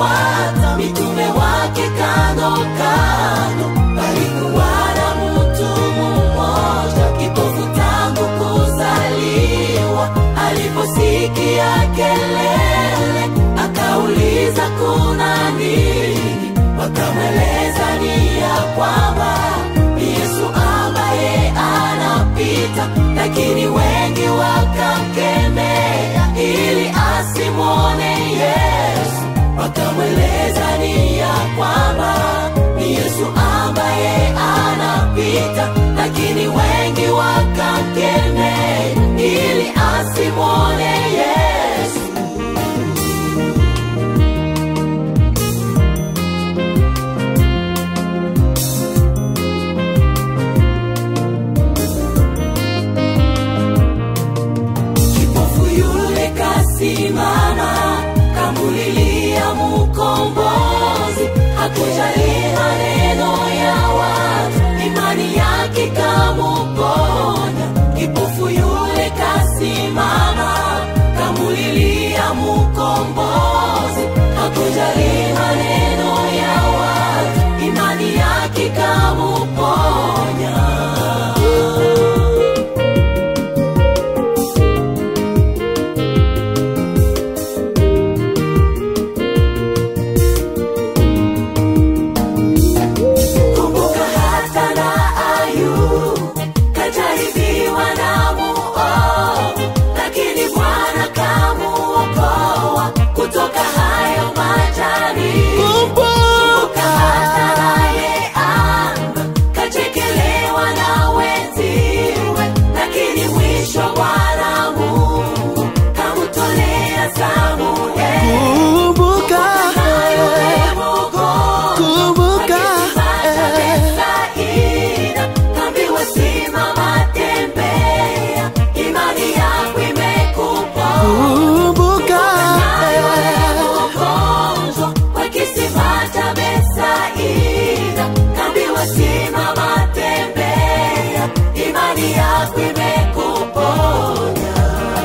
alipowafuata mitume wake kando kando, palikuwa na mtu mmoja kipofu tangu kuzaliwa. Aliposikia kelele, akauliza kuna nini? Wakamweleza ni ya kwamba ni Yesu ambaye anapita, lakini wengi wakamkemea ili asimwone Yesu. Wakamweleza ni ya kwamba ni Yesu ambaye anapita, lakini wengi wakamkemea ili asimwone Yesu. Kipofu yule kasimama, kamulilia mkombozi, hakujali maneno ya watu, imani yake kamuponya. Kipofu yule kasimama, kamulilia mkombozi, hakujali maneno ya watu, imani yake kamuponya. Kumbuka hata na Ayubu kajaribiwa na muovu, lakini Bwana kamuokoa kutoka hayo majaribu. Kumbuka hata naye Amba kachekelewa na wenziwe, lakini mwisho Bwana Mungu kamutolea Samueli. Kumbuka, Na yule mgonjwa kumbuka, eh, kumbuka, eh, imani yako imekuponya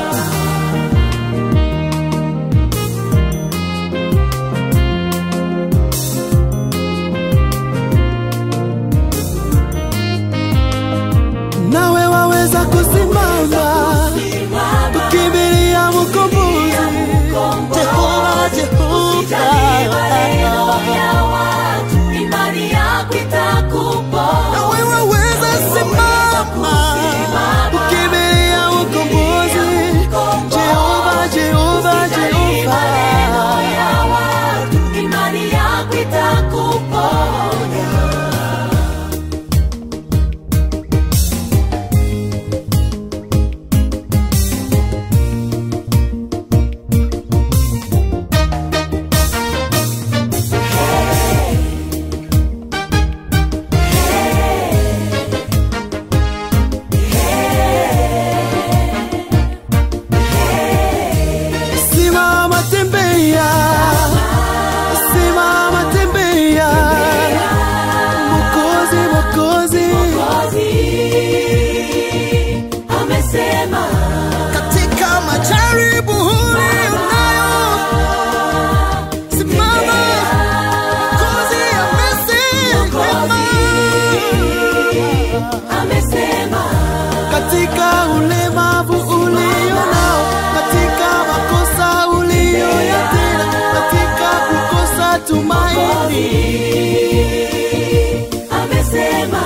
nawe waweza kusimama ukimbilia mkombozi Jehova, Jehova, nawe waweza simama ukimbilia mkombozi Jehova, Jehova, Jehova. imani yako itakuponya Simama tembea, simama tembea, Mwokozi, Mwokozi, Mwokozi amesema katika majaribu unayo, simama, Mwokozi amesema, amesema katika ulemavu ulio nao, katika makosa uliyoyatenda, katika kukosa tumaini amesema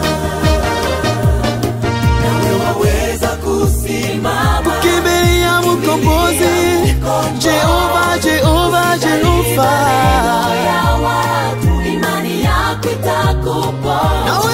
nawe waweza kusimama kimbilia mkombozi Jehova, Jehova, Jehova, ya watu imani yako itakuponya nawe